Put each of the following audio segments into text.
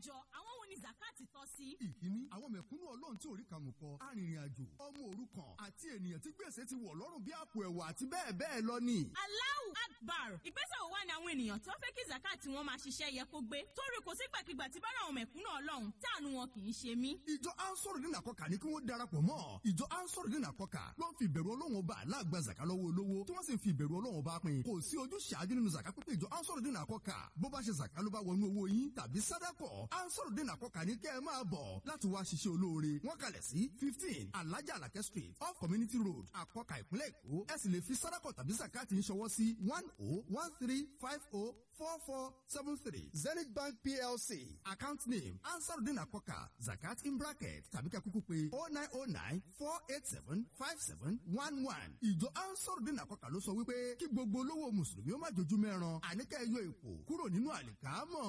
jọ àwọn wo ni zakati tọ́ sí. ìkíní àwọn mẹ̀kúnnù ọlọ́run tí orí kàmù kọ arìnrìn-àjò ọmọ òrukàn àti ènìyàn tí gbèsè ti wọ̀ lọ́rùn bí àpò ẹ̀wà àti bẹ́ẹ̀ bẹ́ẹ̀ lọ ni. Allahu Akbar ìgbésẹ̀ wo wá ni àwọn ènìyàn tó fẹ́ kí zakati wọn máa ṣiṣẹ́ yẹ kó gbé torí kò sí gbàkigbà tí bára àwọn mẹ̀kúnnù ọlọ́run táànù wọn kì í ṣe mí. ìjọ ansọ̀rọ̀dínà kọkà ní kí wọ́n darapọ̀ mọ́ ìjọ ansọ̀rọ̀dínà kọkà ló ń fi ìbẹ̀rù ọlọ́run ọba aláàgbà zaka lọ́wọ́ olówó tí wọ́n sì ń fi ìbẹ̀rù ọlọ́run ọba pin kò sí ojú ṣáájú nínú zaka pípé ìjọ ansọ̀rọ̀dínà kọkà bó bá ṣe zaka ló bá wọnú owó yín tàbí sádàkọ̀ ansọ̀rọ̀dínà kọkà ní kẹ́ ẹ máa bọ̀ láti wá ṣiṣẹ́ olóore wọ́n kalẹ̀ sí fifteen alájà alakẹ́ street off community road àkọkà ìpínlẹ̀ èkó ẹ sì lè fi sádàkọ̀ tàbí zakati ń ṣọwọ́ sí one oh one three five oh four four seven three zenith bank plc account name ansarudin akoka zakat in bracket tàbí ká kúkú pé oh nine oh nine four eight seven five seven one one ìjọ ansarudin akoka ló sọ wípé kí gbogbo olówó mùsùlùmí ó má jojú mẹ́ran àníkẹ́ yọ èpò kúrò nínú àlìkámọ̀.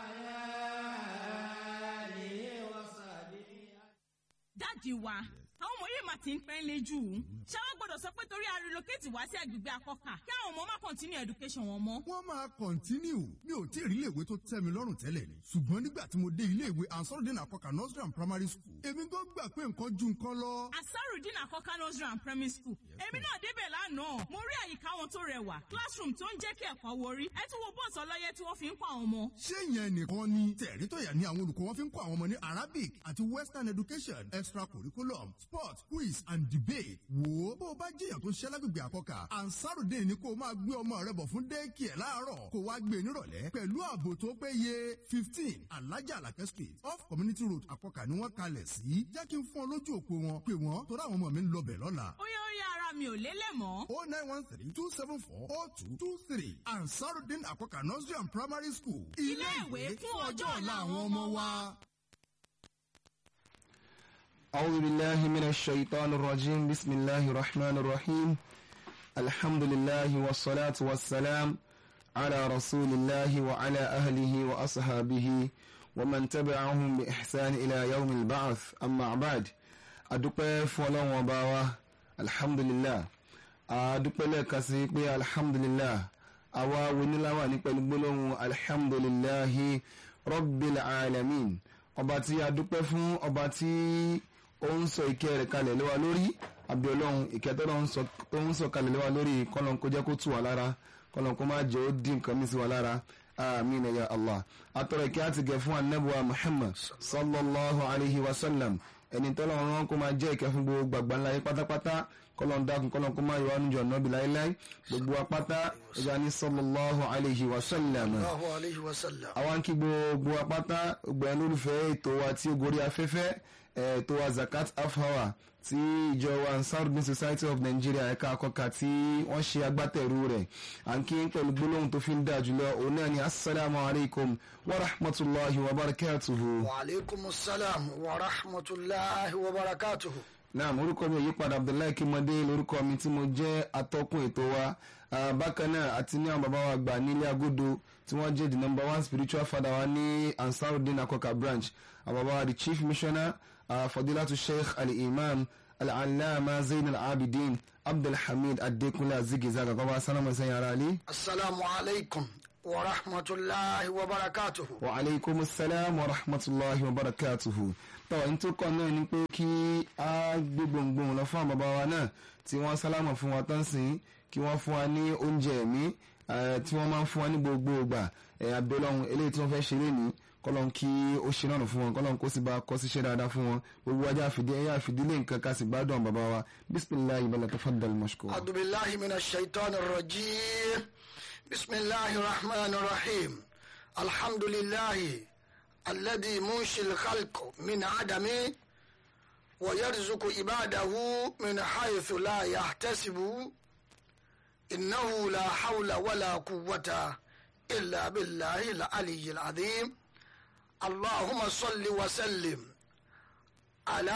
dáàdi wa àwọn ọmọ yìí máa ti ń pẹ́ lé jù ú ṣé wọ́n gbọ́dọ̀ sọ pé torí a relocate wá sí agbègbè akọ́kà kí àwọn ọmọ má continue education wọn mọ́. wọ́n máa kọ̀ntínú mi ò tí ì rí iléèwé tó tẹ́ mi lọ́rùn tẹ́lẹ̀ ni ṣùgbọ́n nígbà tí mo dé iléèwé ansarudin akoka nursery and primary school èmi gan gbà pé nǹkan ju nǹkan lọ. asarudin akọ́kà nursery and primary school èmi náà débẹ̀ lánàá mo rí àyíká wọn tó rẹwà classroom tó ń jẹ́ kí ẹ̀kọ́ worí ẹ tún wo bọ́ọ̀sì ọlọ́yẹ tí wọ́n fi ń kọ́ àwọn ọmọ. ṣé ìyẹn nìkan ni tẹ̀rí tó yà ní àwọn olùkọ́ wọn fi ń kọ́ àwọn ọmọ ní arabic àti western education extracurriculum sport quiz and debate wò ó bó o bá jẹ́yàn tó ṣẹ́ lágbègbè àkọ́kà ansarudin ni kó o máa gbé ọmọ rẹ bọ̀ fún dẹ́ẹ̀kì ẹ̀ láàárọ̀ kó wá gbé e nírọ̀lẹ́ pẹ̀lú ààbò tó péye fifteen alájà alakẹ́ street off community road àkọ́kà ni wọ́n kalẹ̀ sí jẹ́ kí n fún ọ lójú òpó wọn pé wọ́n torí àwọn ọmọ mi ń lọ bẹ̀ lọ́la ó yẹ ó yẹ ara mi ò lélẹ̀ mọ́. o nine one three two seven four o two two three ansarudin àkọ́kà nursery and primary school Ilé ìwé fún ọjọ́ ọ̀la àwọn ọmọ wa. أعوذ بالله من الشيطان الرجيم بسم الله الرحمن الرحيم الحمد لله والصلاة والسلام على رسول الله وعلى أهله وأصحابه ومن تبعهم بإحسان إلى يوم البعث أما بعد أدوبة فولون وباوة الحمد لله أدوبة لك سيقبي الحمد لله أوا ونلاوة نقبل بلون الحمد لله رب العالمين ọba tí a dúpẹ́ fún ọba tí ó ń sọ ìkẹ́ rẹ̀ kalẹ̀ lé wa lórí àbí ọlọ́run ìkẹ́ tó ń sọ kalẹ̀ lé wa lórí kọ́lọ́n kó jẹ́ kó tù wá lára kọ́lọ́n kó má jẹ́ ó dín nǹkan mi sí wa lára àmín ya allah atọ́rọ̀ ìkẹ́ àti gẹ̀ fún anabuwa muhammad sallallahu alayhi wa sallam ẹni tọ́lọ́run rán kó máa jẹ́ ìkẹ́ fún gbogbo gbàgbà ńlá yìí pátápátá kọ́lọ́n dákun kọ́lọ́n kó máa yọ ánú jọ nọ́bì láíláí gbogbo apáta ẹja ní sallallahu alayhi wa sallam Allahu alayhi wa sallam. àwọn kí gbogbo apáta gbogbo ẹni olùfẹ́ ètò wa tí ó gorí afẹ́fẹ́ ètò wa zakat half hour tí ìjọ wa ansarudin society of nigeria ẹ̀ka àkọ́kà tí wọ́n ṣe agbátẹ̀rù rẹ̀ à ń kí n pẹ̀lú gbólóhùn tó fi ń dà jùlọ òun náà ni asalaamu alaykum wa rahmatulahi wa barakatuhu. wa aleykum salaam wa rahmatulahi wa barakatuhu. naam orúkọ mi ò yípadà abdullahi kimode lórúkọ mi tí mo jẹ́ atọ́kùn ètò wa Ah, bákan náà àti ní àwọn bàbá wa gbà nílé agodo tí wọ́n jẹ́ the number one spiritual father wa ní ansarudin akoka branch àwọn bàbá wa the chief missioner uh, fadilatu sheikh al-imam al-allama zain al-abidin abdulhamid adekunle azigizaga kọ́ba sálámù sẹ́yìn ara ali. asalaamu alaykum wa rahmatulahi wa barakatuhu. wa aleykum salaam wa rahmatulahi wa barakatuhu. tọ́ ní tó kọ́ náà ni pé kí a gbé gbòǹgbòǹ lọ fún àwọn bàbá wa náà tí wọ́n sálámù fún wa tán sí kí wọ́n fún wa ní oúnjẹ ẹ̀mí eh, tí wọ́n máa ń fún wa ní gbogbo ìgbà eh, abẹ́lọ́hún eléyìí tí wọ́n fẹ́ ṣe lénìí kọ́lọ́n kí ó ṣe náà fún wọn kọ́lọ́n kó sì bá kọ́ síṣẹ́ dáadáa fún wọn gbogbo ajá àfìdí ẹ̀yà àfìdílé nǹkan ká sì gbádùn àwọn bàbá wa bisimilayi bala tafaddal mashkur. أعوذ بالله من الشيطان الرجيم بسم الله الرحمن الرحيم الحمد لله الذي منشي الخلق من عدم ويرزق عباده من حيث لا يحتسب إنه لا حول ولا قوة إلا بالله العلي العظيم اللهم صل وسلم على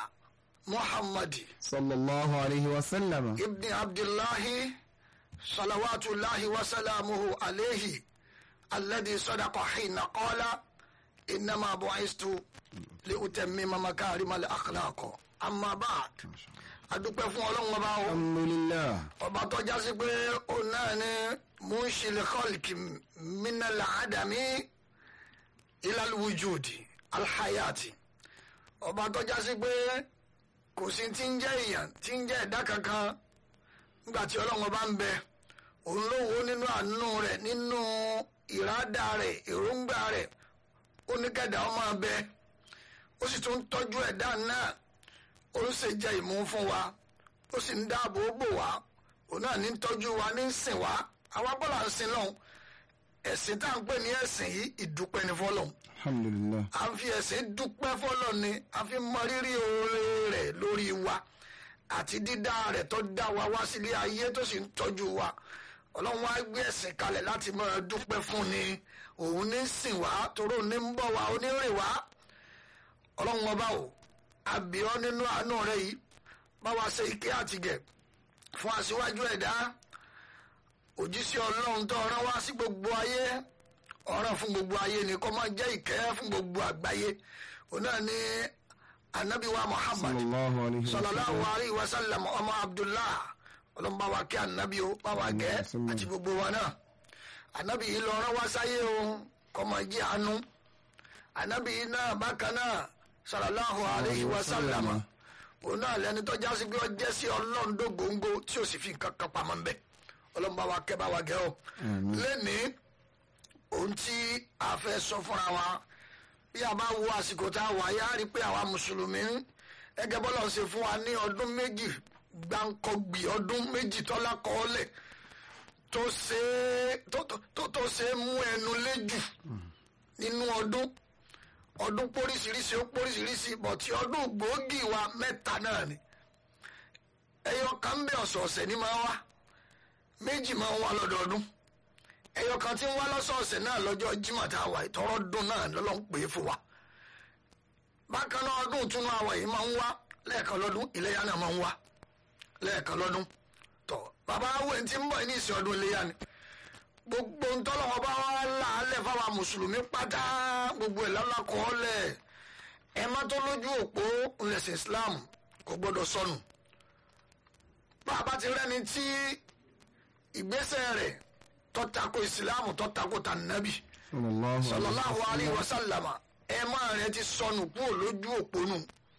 محمد sallallahu alayhi wa sallam. ابن عبد الله صلوات الله وسلامه عليه الذي صدق حين قال إنما بعثت لأتمم مكارم الأخلاق أما بعد adúpẹ́ fún ọlọ́run ọba o alhamdulilah. ọba tó jásí pé òun náà ni munshil khalq minal adami ilaluwujudi alhayati ọba tó já sí pé kò sí tí ń jẹ́ èèyàn tí ń jẹ́ ẹ̀dá kankan nígbà tí ọlọ́run bá ń bẹ òun ló wo nínú àánú rẹ̀ nínú ìrádà rẹ̀ èròǹgbà rẹ̀ ó ní kẹ́dà ọmọ abẹ ó sì tún tọ́jú ẹ̀dá náà ó ń ṣe jẹ ìmú fún wa ó sì ń dáàbò bò wá òun náà ní tọ́jú wa ní sìn wá àwa bọ́lá ń sin lọ́hùn ẹ̀sìn tá à ń pè ní ẹ̀sìn yìí ìdúpẹ́ ní fọlọ́hùn alhamdulillah à ń fi ẹ̀sìn dúpẹ́ fọlọ́ ni a fi mọ rírì oore rẹ̀ lórí wa àti dídá rẹ̀ tó dá wa wá sílé ayé tó sì ń tọ́jú wa ọlọ́run wá gbé ẹ̀sìn kalẹ̀ láti máa dúpẹ́ fún ni òun ní sìn wá toró ní ń bọ̀ wá onírìn wá ọlọ́run ọba o àbíọ́ nínú àánú rẹ̀ yìí bá wa ṣe ike àtìgẹ̀ fún aṣíwájú ẹ̀dá òjíṣẹ́ ọlọ́run tó rán wá sí gbogbo ayé ọ̀ràn fún gbogbo ayé ni kó máa jẹ́ ìkẹ́ fún gbogbo àgbáyé òun náà ní anabiwa muhammad sallallahu alayhi wa sallallahu sallam alayhi wa sallam ọmọ abdullah ọlọ́run bá wa kí anabi o bá wa gẹ́ Sallallahu. àti gbogbo wa náà anabi yìí lọ rán wá sáyé o kó máa jẹ́ àánú anabi yìí náà bákan náà sallallahu alayhi wa sallam òun náà lẹni tó já sí pé ó jẹ́ sí ọlọ́run dógóńgó tí ó sì fi nǹkan kan pamọ́ ń bẹ̀ ọlọ́run bá wa kẹ́ bá wa gẹ́ o lẹ́nìí ohun tí a fẹ́ sọ fúnra wa bí a bá wo àsìkò tá a wà yá rí i pé àwa mùsùlùmí gẹ́gẹ́ bọ́lá ń ṣe fún wa ní ọdún méjì gbáǹkọ́gbì ọdún méjì tọ́lá kọ́ọ́lẹ̀ tó ṣe é- tó- tó- tó- tó ṣe é mú ẹnu léjù nínú ọdún ọdún póríṣiríṣi ó póríṣiríṣi bọ̀tí ọdún gbòógì wa mẹ́ta náà ni ẹyọ kan bẹ ọ̀sọ̀ọ̀sẹ̀ ní máa wá méjì máa ń wá lọ́dọọdún ẹyọ kan tí ń wá lọ́sọ̀ọ̀sẹ̀ náà lọ́jọ́ Jímọ̀ tá a wà ìtọ́rọ́ dún náà lọ́lọ́ ń pè é fún wa bákan náà ọdún ìtúnú àwọ̀ yìí máa ń wá lẹ́ẹ̀kan lọ́dún iléyà náà máa ń wá lẹ́ẹ̀kan lọ́dún tọ́ bàbá awé tí ń bọ̀ ní ìsìn ọdún iléyà ni gbogbo ntọ́lọ́wọ́ bá wà láàlẹ̀ fáwọn mùsùlùmí pátá gbogbo ẹ̀ lọ́lákọ̀ọ́lẹ̀ ẹ má tó lójú òpó ńlẹ̀sìn Islam kò gbọ́dọ̀ sọnù bá a bá ti rẹ́ni tí ìgbésẹ̀ rẹ̀ tọ́tako ìsìláàmù tọ́tako tànàbì sallallahu sallallahu alayhi wa sallama ẹ máa rẹ ti sọnù kúrò lójú òpó nù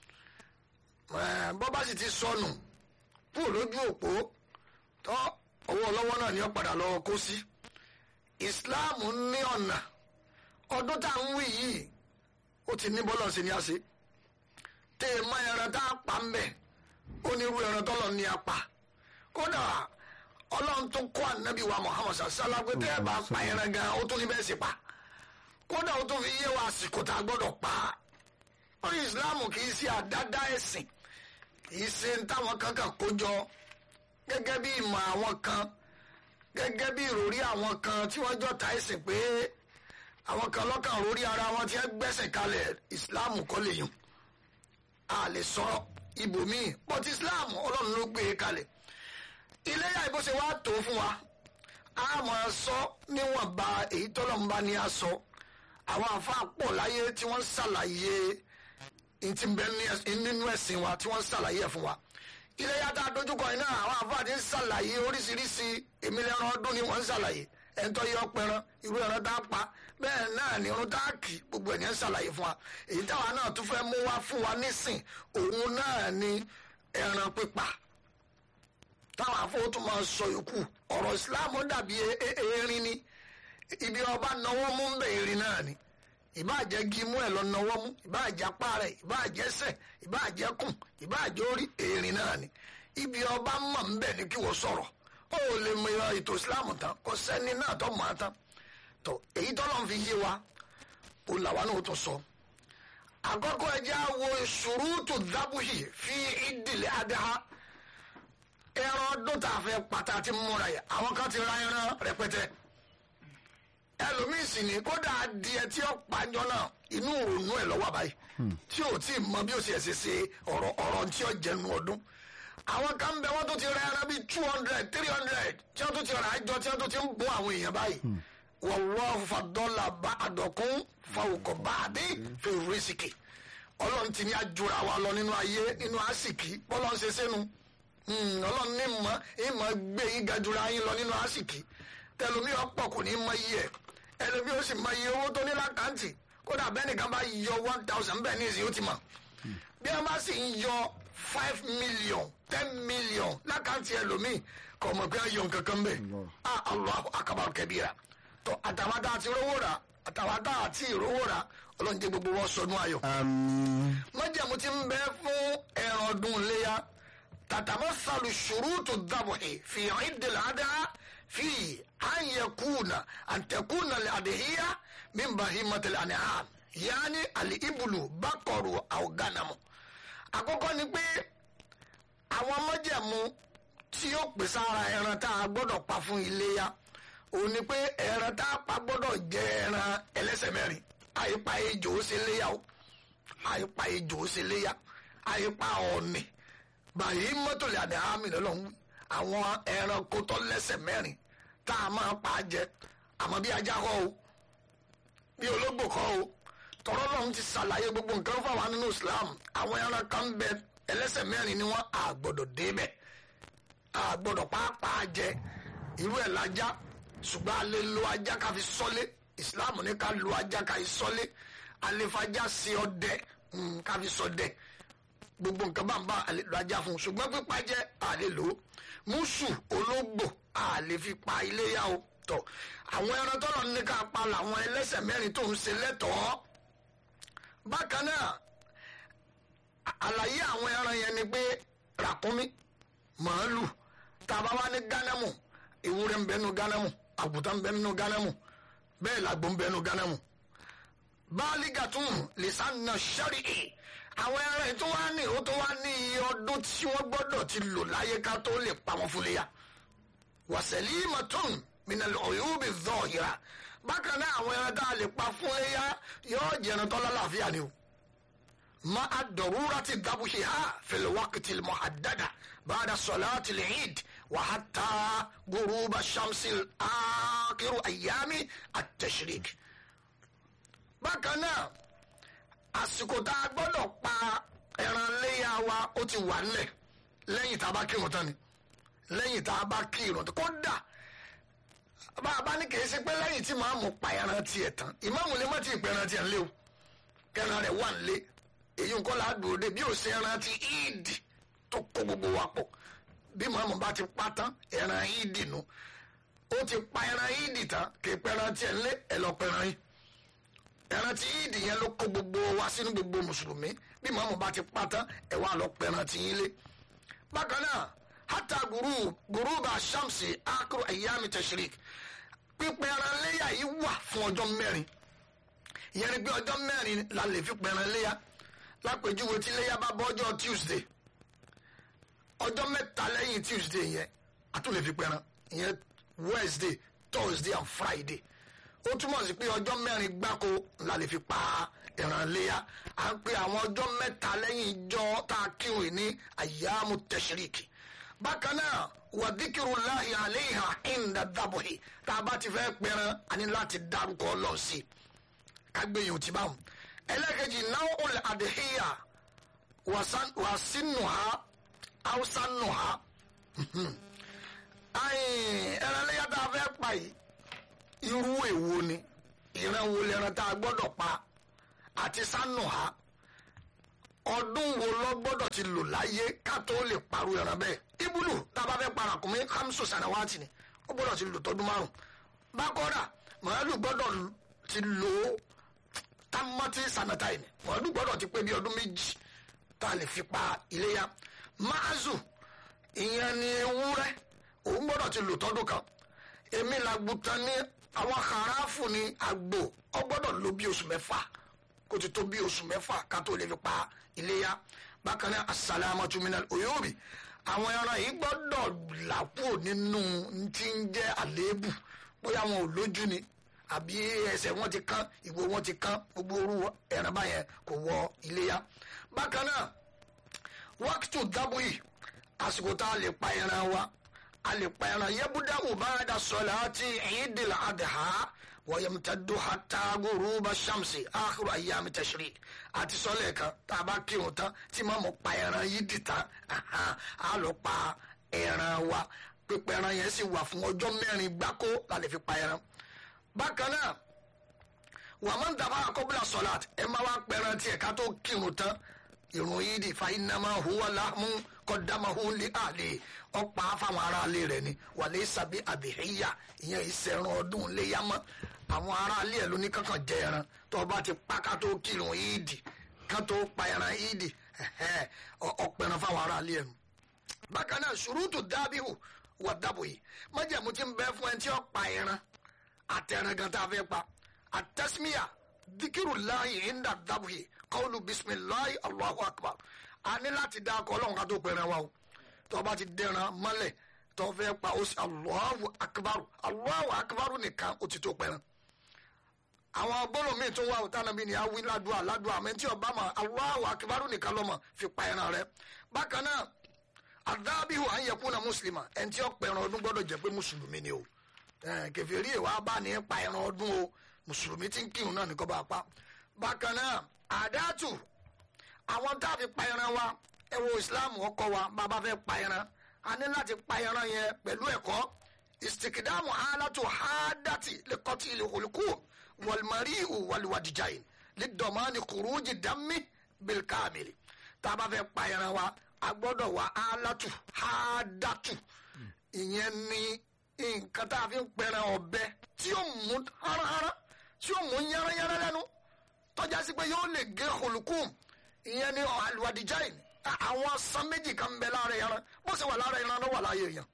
Ẹ, bọ́ bá sì ti sọnù kúrò lójú òpó tọ́ ọwọ́ ọlọ́wọ́ náà ni ó padà lọ́wọ́ kó sí islam ní ọ̀nà ọdún tá à ń wí yìí ó ti ní bọ́lọ̀ sí ni a ṣe tẹ́ ẹ mọ ẹran tá a pa ń bẹ̀ ó ní irú ẹran tọ́lọ̀ ní a pa kódà ọlọ́run tó kọ́ ànábì wa muhammad sallallahu pé tẹ́ ẹ bá pa ẹran gan ó tún ní bẹ́ẹ̀ sì pa kódà ó tún fi yé wa àsìkò tá a gbọ́dọ̀ pa ó ní islam kì í ṣe àdádá ẹ̀sìn kì í ṣe ń táwọn kankan kó jọ gẹ́gẹ́ bí ìmọ̀ àwọn kan gẹ́gẹ́ bí ìròrí àwọn kan tí wọ́n jọ ta ẹ̀sìn pé àwọn kan lọ́kàn rórí ara wọn tí wọ́n gbẹ́sẹ̀ kalẹ̀ islam kọ́ lè yùn a lè sọ ibòmíì but islam ọlọ́run ló gbé e kalẹ̀ iléyà ìbò ṣe wá tó fún wa a máa sọ níwọ̀nba èyí tọ́lọ́mùbá ni a sọ àwọn àfáà pọ̀ láyé tí wọ́n ṣàlàyé ntí bẹ ní- nínú ẹ̀sìn wa tí wọ́n ṣàlàyé ẹ̀ fún wa iléyà tá a dojúkọ yìí náà àwọn àfáà ti ń ṣàlàyé oríṣiríṣi èmi lẹ́ran ọdún ni wọ́n ń ṣàlàyé ẹ̀ńtọ́ yọ pẹran irú ẹran tá a pa bẹ́ẹ̀ náà ni irun tá a kì gbogbo ẹ̀ ní ń ṣàlàyé fún wa èyí táwa náà tún fẹ́ mú wá fún wa nísìn òun náà ni ẹran pípa táwọn afọwọ́tún máa sọ yòókù ọ̀rọ̀ ìsìláàmù dàbí e- e- erin ni ibi ọba náwó mú ń bẹ erin náà ni ìbáàjẹ́ gímú ẹ̀ lọ náwó mú ìbáàjẹ́ apá rẹ̀ ìbáàjẹ́ ẹsẹ̀ ìbáàjẹ́ kùn ìbáàjẹ́ orí erin náà ni ibi ọba mọ̀ ń bẹ ni kí wọ́n sọ̀rọ̀ ó lè mọ ìyá ètò ìsìláàmù tán kò sẹ́ni náà tó mọ̀ ọ́ tán tó èyí tọ́lọ́ fi yé wa ó làwa náà tó sọ àkọ́kọ́ ẹ jẹ́ á wo ṣùrùtù dábùhì fi ìdílé adáha ẹran ọdún tá a fẹ́ pàtà ti múra yẹ àwọn kan ti ra ẹran rẹpẹtẹ ẹlòmíì sì ní kódà adìẹ tí ó pàjọ náà inú òòrùn ẹ lọ́wọ́ báyìí tí ò tí ì mọ bí ó ṣe ṣe ṣe ọ̀rọ̀ ọ̀rọ̀ tí ó jẹnu ọdún àwọn kan bẹ wọn tó ti ra ẹran bíi two hundred three hundred tí wọn tó ti ra àjọ tí wọn tó ti ń bọ́ àwọn èèyàn báyìí wallahu faddala ba'dakum fawqa ba'din fi rizqi ọlọ́run ti ní àjùra wa lọ nínú ayé nínú àsìkí bọ́lá ń ṣe sẹ́nu Hmm, ọlọ́run ní mọ̀ ìmọ̀ gbé yín gajura yín lọ nínú àsìkí tẹlomi ọ̀pọ̀ kò ní mọ iye ẹ̀ ẹlòmí ó sì mọ iye owó tó ní lákàntì kódà bẹ́ẹ̀ nìkan bá yọ one thousand bẹ́ẹ̀ ní ìsìn ó ti mọ̀ bí wọ́n bá sì ń yọ five million ten million lákàntì ẹlòmíì kò mọ̀ pé yọ nǹkan kan bẹ́ẹ̀ ah Allahu akbar kabira tó àtàwọn tá a ti rówó rà àtàwọn tá a ti rówó rà ọlọ́run jẹ́ gbogbo wọn sọnù ayọ̀ àmín májàmú ti ń bẹ fún ẹran ọdún léya tàtàmọ́sàlù ṣùrùtù dàbọ̀hì fi ìdìlẹ̀ àdá fi ànyẹ̀kùnà àǹtẹ̀kùnà àdìhíyà mímbàhí mọ́tẹ̀lẹ̀ àníhàn yaani àlì ìbùlù bákọ̀rù àwògánamù. àkọ́kọ́ ni pé àwọn májàmú tí yóò pèsè ara ẹran tá a gbọ́dọ̀ pa fún iléyà òun ni pé ẹran tá a pa gbọ́dọ̀ jẹ́ ẹran ẹlẹ́sẹ̀ mẹ́rin àyípa ejò ó ṣe léyà o àyípa ejò ó ṣe léyà àyípa ọ̀nì bàyí mọ́tòlì àdáhàmì lọ́lọ́hún àwọn ẹranko tó lẹ́sẹ̀ mẹ́rin tá a máa pa á jẹ àmọ́ bí ajá kọ́ o bí ológbò kọ́ o tọrọ lọ́hún ti ṣàlàyé gbogbo nǹkan fáwọn nínú Islam àwọn ẹran kan ń bẹ ẹlẹ́sẹ̀ mẹ́rin ni wọ́n àgbọ̀dọ̀ débẹ̀ àgbọ̀dọ̀ pàápàá jẹ irú ẹ̀ lajá ṣùgbọ́n a lè lo ajá ká fi sọ́lé Islam ní ká lo ajá ká fi sọ́lé alefajá sí ọdẹ mm, ká fi ṣọdẹ gbogbo nǹkan bá ń bá àlè lo ajá fún un ṣùgbọ́n pípa jẹ́ àlè lò ó mùsù ológbò àlè fi pa iléyà o tọ̀ àwọn ẹran tọ́lọ̀ ní ká pa làwọn ẹlẹ́sẹ̀ mẹ́rin tó ń ṣe lẹ́tọ̀ọ́ bákan náà à- àlàyé àwọn ẹran yẹn ni pé ràkúnmí màálù tàbá wá ní gánámù ewúrẹ́ ń bẹnu gánámù àgùntàn ń bẹnu gánámù bẹ́ẹ̀ làgbò ń bẹnu gánámù báálígàtún lìsánà ṣẹ́rìí àwọn ẹran yìí tó wá ní ó tó wá ní iye ọdún tí wọ́n gbọ́dọ̀ ti lò láyé ká tó lè pa wọn fún léyà wàsẹ̀límọ̀tún minal ọ̀yọ́bì zọ̀hìrà bákan náà àwọn ẹran tá a lè pa fún léyà yóò jẹran tọ́lá láàfíà ni o ma a dọ̀rúra ti dábùṣe ha fil waqti al muhaddada ba'da salati al eid wa hatta guruba shamsi akiru ayami at-tashrik bákan náà àsìkò tá a gbọ́dọ̀ pa ẹran léyà wa ó ti wà nílẹ̀ lẹ́yìn tá a bá kírun tán ni lẹ́yìn tá a bá kírun tán kódà bá a bá ní kì í ṣe pé lẹ́yìn tí màá mú pa ẹran tiẹ̀ tán ìmáàmù lè má ti pẹ́ ẹran tiẹ̀ ńlẹ́ o kẹran rẹ̀ wà nílé èyí nǹkan là á dúró dé bí ó ṣe ẹran ti ìdì tó kó gbogbo wa pọ̀ bí màámu bá ti pa tán ẹran ìdì nu ó ti pa ẹran ìdì tán kì í pẹ́ran tiẹ̀ ńlẹ́ ẹ̀ lọ pẹ́ran yìí ẹran tí ìdì yẹn ló kó gbogbo wa sínú gbogbo mùsùlùmí bí màmú bá ti pa tán ẹ wá lọ pẹran tí yín lé bákan náà hata guru guru bá shamsi akuru ayami tashrik pípẹ́ ẹran léyà yìí wà fún ọjọ́ mẹ́rin ìyẹn ni pé ọjọ́ mẹ́rin la lè fi pẹran léyà lápèjúwe tí léyà bá bọ́ ọjọ́ tuesday ọjọ́ mẹ́ta lẹ́yìn tuesday yẹn a tún lè fi pẹran ìyẹn wednesday thursday and friday ó túmọ̀ sí pé ọjọ́ mẹ́rin gbáko la lè fi pa ẹran léyà à ń pe àwọn ọjọ́ mẹ́ta lẹ́yìn ìjọ tá a kírun ní àyàmú tẹ̀síríkì bákan náà wàdíkìrù láàyè àléhà ìndà dàbòhì tá a bá ti fẹ́ pẹran a ní láti dárúkọ Ọlọ́run sí i kágbéyìn tí báwọn ẹlẹ́kẹ̀jì náà ó lè àdéhìyà wàsínùhà haúsánùhà ẹran léyà tá a fẹ́ pa yìí irú èwo ni ìran wo lẹran tá a gbọ́dọ̀ pa àti sánù ha ọdún wo lọ gbọ́dọ̀ ti lò láyé ká tó lè parú ẹran bẹ́ẹ̀ ibùdó tá a bá fẹ́ para kùnmí hamsu sanawati ni ó gbọ́dọ̀ ti lò tọdún márùn bákọ́dà màálù gbọ́dọ̀ ti lò ó tamati sanatai ni màálù gbọ́dọ̀ ti pé bí ọdún méjì tá a lè fi pa iléyà máàzù ìyẹn ni ewúrẹ́ òun gbọ́dọ̀ ti lò tọdún kan èmi làgùtàn ní àwọn kàráfù ní àgbò ọ gbọ́dọ̀ lò bí oṣù mẹ́fà kó ti tó bí oṣù mẹ́fà ká tó lè fi pa iléyà bákan náà asalamatu minal oyóòbí àwọn ẹran yìí gbọ́dọ̀ làkúrò nínú tí ń jẹ́ àléébù bóyá wọn ò lójú ni àbí ẹsẹ̀ wọn ti kán ìwo wọn ti kán gbogbo orú ẹran báyẹn kò wọ iléyà bákan náà wákìtù dábòyì àsìkò tá a lè pa ẹran wa alipẹ̀rẹ̀ yẹ́bùdá ubada sọ̀láàtì ìdìl adha wọ́yẹ̀mùtẹ́dù hata guruba shamsi akhiru ayyami tashrik àti sọ́lẹ̀ kan tá a bá kírun tán tí màá mọ̀ pa ẹran yìí dì tán á lọ pa ẹran wa pípẹ́ ẹran yẹn sì wà fún ọjọ́ mẹ́rin gbáko la lè fi pa ẹran. bákan náà wàmọ́ dàbà àkọ́bílà sọ̀láàt ẹ máa wá pẹran tiẹ̀ ká tó kírun tán ìrun yìí di fa iná máa huwa láàmú kọ́dámà hu lé àlè ọ̀pá fáwọn aráalé rẹ̀ ni wàlẹ́ sàbí àbíhíyà ìyẹn ìṣẹ̀rùn ọdún léyàmọ́ àwọn aráalé ẹ̀ ló ní kankan jẹ ẹran tó o bá ti pa ká tó kírun yìí di ká tó pa ẹran yìí di ọ̀pẹ̀ràn fáwọn aráalé ẹ̀ nu bákan náà ṣùrùtù dábìhù wà dábò yìí májèmú ti ń bẹ fún ẹni tí ó pa ẹran àtẹran gan tá a fẹ́ pa àtẹ́símíyà dikiru láàyè ìndà dábò yìí kọ́ọ̀lù bisimilahi allahu akbar a ní láti dá akọ ọlọ́run ká tó pẹ̀rẹ̀ wa o tó o bá ti dẹran mọ́lẹ̀ tó o fẹ́ pa ó sì allahu akbar allahu akbar nìkan ó ti tó pẹ̀rẹ̀ àwọn gbọ́dọ̀ míì tó wà òtá nàbí ni a wí ládùá ládùá àmì tí ọba mọ̀ allahu akbar nìkan lọ́mọ fi pa ẹran rẹ bákan náà àdábìhù à ń yẹkú na mùsùlùmá ẹni tí ó pa ẹran ọdún gbọ́dọ̀ jẹ́ pé mùsùlùmí ni o kẹfìrí ìwà bá ní pa ẹran ọdún o mùsùlùmí tí ń kírun náà nìkan bá pa bákan náà àdáàtù àwọn tá a fi pa ẹran wa ẹ wo islam ọkọ wa bàbá fẹ́ pa ẹran a ní láti pa ẹran yẹn pẹ̀lú ẹ̀kọ́ istikidamu alatu hadati lekọti ilekoliku walmariu waliwadijayin lidọmani kuruji dami bilkamili tá a bá fẹ́ pa ẹran wa a gbọ́dọ̀ wá alatu hadatu ìyẹn ni nǹkan tá a fi ń pẹran ọ̀bẹ tí ó mú háráhárá tí ó mú yánnayánná lẹ́nu tọ́já sí pé yóò lè gé kòlùkùn ìyẹn ni àlùwàdìjáì àwọn san méjì kan bẹ lára ẹran bó ṣe wà lára ẹran ló wà láàyè èèyàn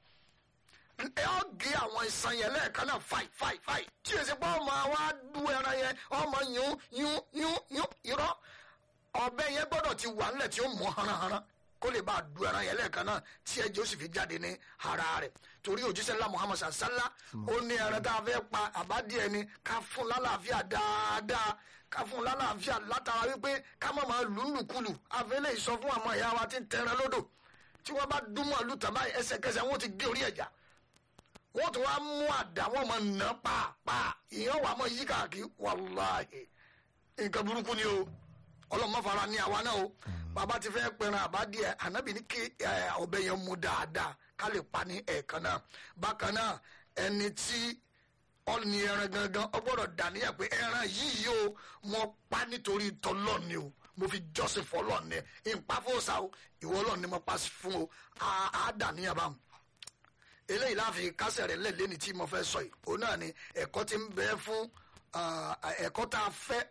ẹ ọ gé àwọn ìsan yẹn lẹ́ẹ̀kan náà fàì fàì fàì tí èsì pé ọmọ wa du ẹran yẹn ọmọ yún yún yún yún irọ́ ọbẹ̀ yẹn gbọ́dọ̀ ti wà nílẹ̀ tí ó mọ̀ haranharan kó lè bá a du ẹran yẹn lẹ́ẹ̀kan náà tí ẹ̀jẹ̀ ó sì fi jáde ní ara rẹ̀ torí òjíṣẹ́ ńlá muhammad sallá ó ní ẹran tá a fẹ́ pa àbádìẹ ni ká fún lálàáfíà dáadáa ká fún lálàáfíà látara wípé ká má máa lù ú lùkulù àfẹ́lẹ́ ìsọ fún àwọn ìyá wa tí ń tẹran lódò tí wọ́n bá dúnmọ̀ lù tàn báyìí ẹsẹ̀kẹsẹ̀ wọ́n ti gé orí ẹ̀já wọ́n tún wá mú àdá wọ́n máa nà pàápàá ìyẹn wà máa yí káàkiri wàláhì nǹkan burúkú ni o ọlọ́mọ fara ní àwa náà o bàbá ti fẹ́ pẹran àbádìẹ ànábì ní kí ọbẹ̀ yẹn mú dáadáa ká lè pa ní ẹ̀ẹ̀kan náà bákan náà ẹni tí ọ̀nì ẹran gangan ọ gbọ́dọ̀ dàníyàn pé ẹran yìí o mo pa nítorí tọ́lọ́ ni o mo fi jọ́sìn fọlọ́ ni ìpa fòsà o ìwọ ọlọ́run ni mo pa fún o á dàníyàn báwọn eléyìí láàfin kásẹ̀ rẹ̀ lẹ́lẹ́ ní tí mo fẹ́ sọ yìí òun náà ni ẹ̀kọ́ ti ń bẹ fún ẹ̀kọ́ tá a fẹ́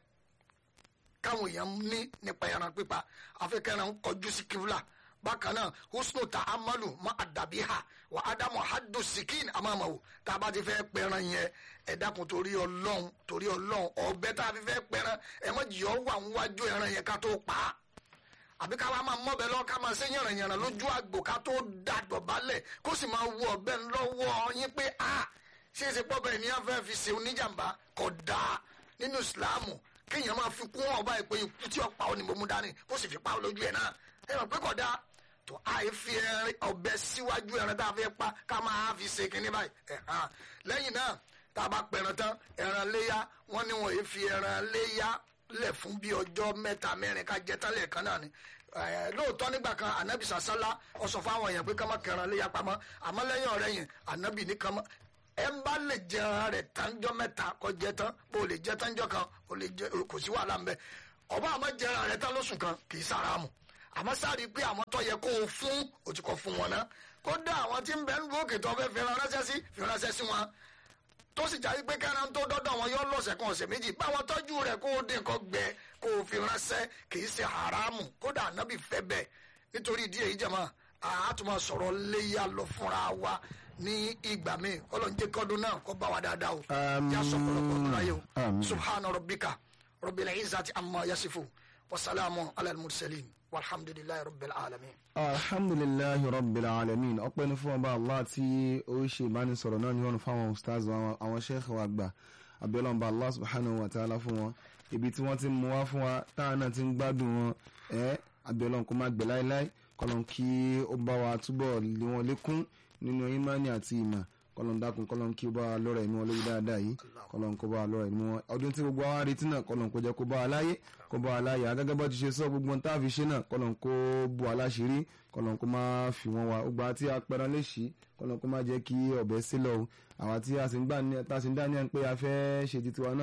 káwọn èèyàn ní nípa ẹran pípa afẹ́kẹ́ran ń kọjú sí kíbla bákan náà husnu ta amalu ma àdàbí ha wà ádámù hadu sikin amámawo tá a bá ti fẹ́ pẹran yẹn ẹ dákun torí ọlọ́run torí ọlọ́run ọ̀bẹ tá a fi fẹ́ pẹran ẹ mọ̀ jìyọ́ wà ń wájú ẹran yẹn ká tó pa á àbí ká wá máa mọ́bẹ lọ ká máa ṣe yànnàyànnà lójú àgbò ká tó da dọ̀bálẹ̀ kó sì máa wọ ọ̀bẹ lọ́wọ́ yín pé a ṣé é ṣe pọ́ bẹ́ẹ̀ ni a fẹ́ fi ṣe oníjàmbá kò dáa nínú ìsìláàmù kéèyàn máa fi kún ọba ìpè ikú tí ọ̀pá ò ní mo mú dání kó sì fi pa lójú ẹ̀ náà ẹ mọ̀ pé kò dáa tó àì fi ọ̀bẹ síwájú ẹran tá a fẹ́ pa ká máa fi ṣe kínní báyìí lẹ́yìn náà tá a bá pẹran tán ẹran léyà wọ́n ní wọ́n yìí fi ẹran léyà lẹ̀ fún bí ọjọ́ mẹ́ta mẹ́rin ká jẹ́ tán lẹ́ẹ̀kan náà ni lóòótọ́ nígbà kan anabi sàsálà ó sọ fún àwọn èèyàn pé ká má kẹran léyà pamọ́ àmọ́ lẹ́yìn ọ̀rẹ́ yẹn anabi ní kan ẹ ń bá lè jẹran rẹ̀ tánjọ́ mẹ́ta kó jẹ tán bó lè jẹ tánjọ́ kan ó lè jẹ kò sí wàhálà ń bẹ ọba àmọ́ jẹran rẹ̀ tán lóṣù kan kì í sàràmù àmọ́ sáré pé àwọn tó yẹ kó o fún o ti kọ́ fún wọn náà kódà àwọn tí ń bẹ ń lu òkè tó fẹ́ fi ránṣẹ́ sí fi ránṣẹ́ sí wọn tó sì jáde pé kẹ́ran tó dọ́dọ̀ wọn yọ lọ́sẹ̀ kan ọ̀sẹ̀ méjì báwọn tọ́jú rẹ̀ kó o dín nǹkan gbẹ kó o fi ránṣẹ́ kì í ṣe haramu kódà ànábì fẹ́ bẹ́ẹ̀ nítorí ìdí èyí jẹ̀mọ́ àátùmọ̀ sọ̀rọ̀ léyà lọ fúnra wa ní ìgbà míì ọlọ́run jẹ́ kọ́dún náà kó bá wa dáadáa o yà sọ pọ̀lọpọ̀ ọdún láyé o subhana rabbika rabbil izzati amma yasifu wasalaamu ala al-mursalin walhamdulilayi rabbil alamin. alhamdulilayi rabbil alamin ọpẹ́ ní fún ọba allah tí ó ṣe ìbánisọ̀rọ̀ náà ní wọn fáwọn ustaz àwọn sheikh wa gbà abiola ọba allah subhanahu wa ta'ala fún wọn ibi tí wọ́n ti mú wá fún wa táwọn náà ti ń gbádùn wọn ẹ abiola kò má gbẹ láéláé kọlọn kí ó bá wa túbọ̀ lé wọn lékún nínú imani àti ìmọ̀ kọlọn dákun kọlọn kí ó bá wa lọ́rọ̀ ẹ̀mí wọn lórí dáadáa yìí kọlọn kó bá wa lọ́rọ̀ ẹ̀mí wọn ọdún tí gbogbo wa retí náà kọlọn kó jẹ́ kó bá wa láyé kó bá wa láyé agẹ́gẹ́ bọ́ ti ṣe sọ gbogbo tá a fi ṣe náà kọlọn kó bu aláṣírí kọlọn kó má fi wọn wá ọgbà tí a pẹran léṣi kọlọn kó má jẹ́ kí ọ̀bẹ sílọ̀ o àwa tí a sì ń dá ní ẹ̀ pé a fẹ́ ṣe titiwa náà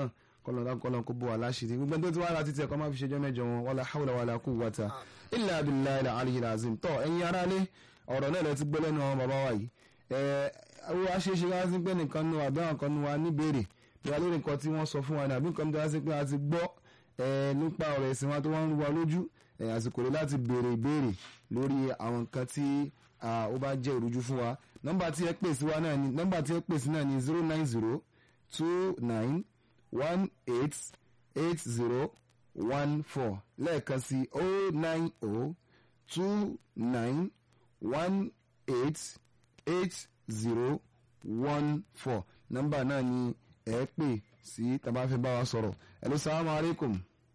kọlọ́n kọlọ́n kó bó wa láṣìírí gbogbo ẹni tó ti wá láti tiẹ̀ kọ́ máa fi ṣèjọ́ mẹ́jọ wọn wala hawla wala quwwata illa billahi al-aliyyil azim tọ́ ẹ̀yin aráalé ọ̀rọ̀ náà lẹ ti gbọ́ lẹ́nu àwọn bàbá wa yìí ẹ̀ ẹ̀ wá ṣe é ṣe wá sí pé nìkan nu àbí àwọn kan nu wa níbèrè bí wà lórí nǹkan tí wọ́n sọ fún wa ní àbí nǹkan tó wá sí pé a ti gbọ́ ẹ̀ nípa ọ̀rọ̀ ẹ̀sìn wa tó wọ́n ń rú wa lójú ẹ̀ àsìkò rẹ̀ láti béèrè ìbéèrè lórí àwọn nǹkan tí ó bá jẹ́ ìrújú fún wa nọ́mbà tí ẹ pè sí wa náà ni nọ́mbà tí ẹ pè sí náà ni zero nine zero two nine one eight eight zero one four lẹ́ẹ̀kan sí oh nine oh two nine one eight eight zero one four nọ́mbà náà ni ẹ pè sí tàbá fẹ́ bá wa sọ̀rọ̀ hello salamu alaikum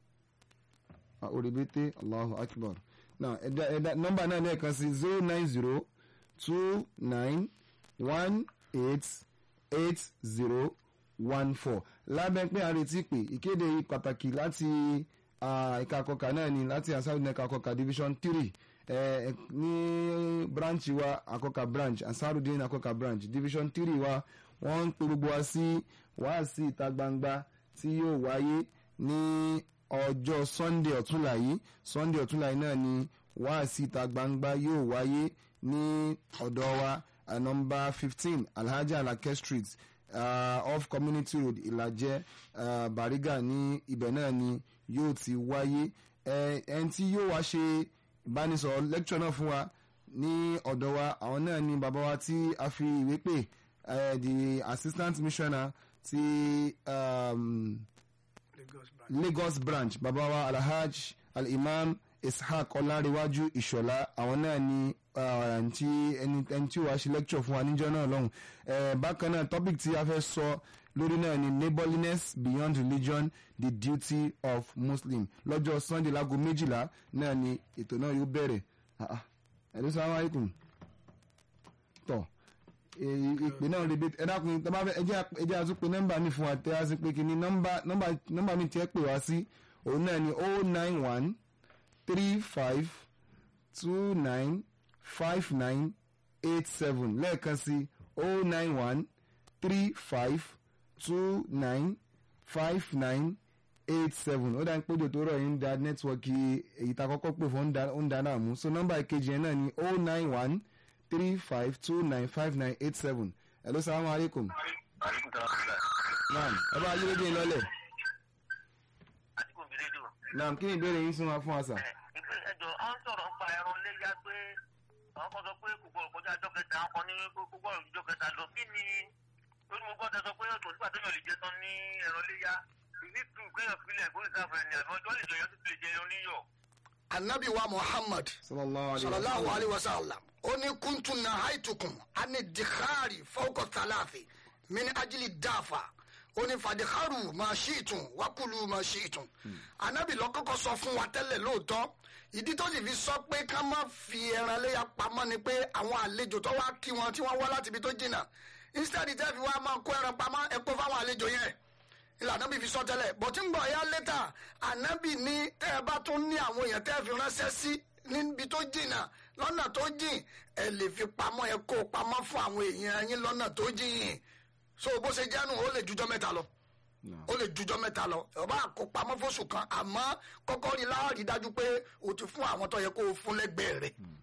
oribete allahu akbar now ẹ̀dá ẹ̀dá nọ́mbà náà lẹ́ẹ̀kan sí zero nine zero two nine one eight eight zero one four lábẹ́ pé a retí pé ìkéde pàtàkì láti ìka àkọkà náà ni láti asáré ẹ̀ka àkọkà division three eh, ní branch wa àkọkà branch asarudin àkọkà branch division three wa wọ́n ń pe gbogbo wa sí wáàsí ìta gbangba tí yóò wáyé ní ọjọ́ sunday ọ̀túnla yìí sunday ọ̀túnla yìí náà ni wáàsí ìta gbangba yóò wáyé ní ọ̀dọ̀ wa nọmba fifteen alhaji alake street uh, off community road ìlàjẹ uh, bariga ní ibẹ̀ náà ni yóò ti wáyé ẹni tí yóò wá ṣe ìbánisọ̀rọ̀ lecture náà fún wa ní ọ̀dọ̀ wa àwọn náà ni bàbá wa tí a fi ìwé pè the assistant missioner ti um, lagos branch bàbá wa alhaj al-imam ishaq ọlárẹ̀wájú ìṣọ̀lá àwọn náà ni tí ẹni tí wàá ṣe lecture fún wa níjọ́ náà lọ́hùn bákan náà topic tí a fẹ́ sọ lórí náà ni neighborliness beyond religion the duty of muslim lọ́jọ́ sunday láago méjìlá náà ni ètò náà yóò bẹ̀rẹ̀ ẹ̀lú sàlámù alaykum tọ̀ ìpè náà rèébé ẹ dákun tẹ́ bá fẹ́ ẹjẹ́ àtúpè nọ́mbà mi fún wa tẹ́ a sì pé kí ni nọ́mbà mi tiẹ̀ pè wá sí òun náà ni oh nine one three five two nine five nine eight seven lẹ́ẹ̀kan sí oh nine one three five two nine five nine eight seven ó dá ní péjọ tó rọ̀ yín da nẹ́tíwọ́ọ̀kì èyí tá a kọ́kọ́ pè fún ó ń da náà mú so nọ́mbà ìkejì yẹn náà ni oh nine one three five two nine five nine eight seven hello salamu aleykum. naam ẹ bá yí rédíò lọ́lẹ̀. naam kí ni ìbéèrè yín sún wa fún wa sà. ẹjọ à ń sọ̀rọ̀ nípa ẹran léyà pé àwọn kan sọ pé gbogbo ọ̀kọ́jà ọjọ́ kẹta àwọn kan ní gbogbo ọjọ́ kẹta lọ kí ni lórí mo gbọ́dọ̀ sọ pé ọ̀tún nígbà tó yàn lè jẹ tán ní ẹran léyà ìdí tù kéèyàn filẹ̀ kó ìsáfẹ́ ni àbí ọjọ́ lè jọ yọ títí lè jẹ ẹran níyọ̀. anabi wa muhammad sallallahu alayhi wa sallam ó ní kuntu nahaitukum ani dikhari fawqa thalathi min ajili dafa ó ní fàdíkàrù máa ṣí ìtùn wákùlù máa ṣí ìtùn anabi lọ kọ́kọ́ sọ fún wa tẹ́lẹ̀ lóòótọ́ ìdí tó sì fi sọ pé ká má fi ẹran léya pamọ́ ni pé àwọn àlejò tó wá kí wọn tí wọ́n wá láti ibi tó jìnnà instead tẹ́ fi wá máa kó ẹran pamọ́ ẹ kó fáwọn àlejò yẹn ìlànà bí fi sọ tẹ́lẹ̀ bọ̀tí ń bọ̀ ya létà ànábì ní tẹ́ ẹ bá tún ní àwọn èèyàn tẹ́ fi ránṣẹ́ sí níbi tó jìnnà lọ́nà tó jìn ẹ lè fi pamọ́ ẹ kó pamọ́ fún àwọn èèyàn yín lọ́nà tó jìn so bó ṣe jẹ́nu ó lè jujọ́ mẹ́ta lọ ó lè jujọ́ mẹ́ta lọ ọba kó pamọ́ fóṣù kan àmọ́ kọ́kọ́ rí láàrí dájú pé o ti fún àwọn tó yẹ kó o fún lẹ́gbẹ̀ẹ́ rẹ̀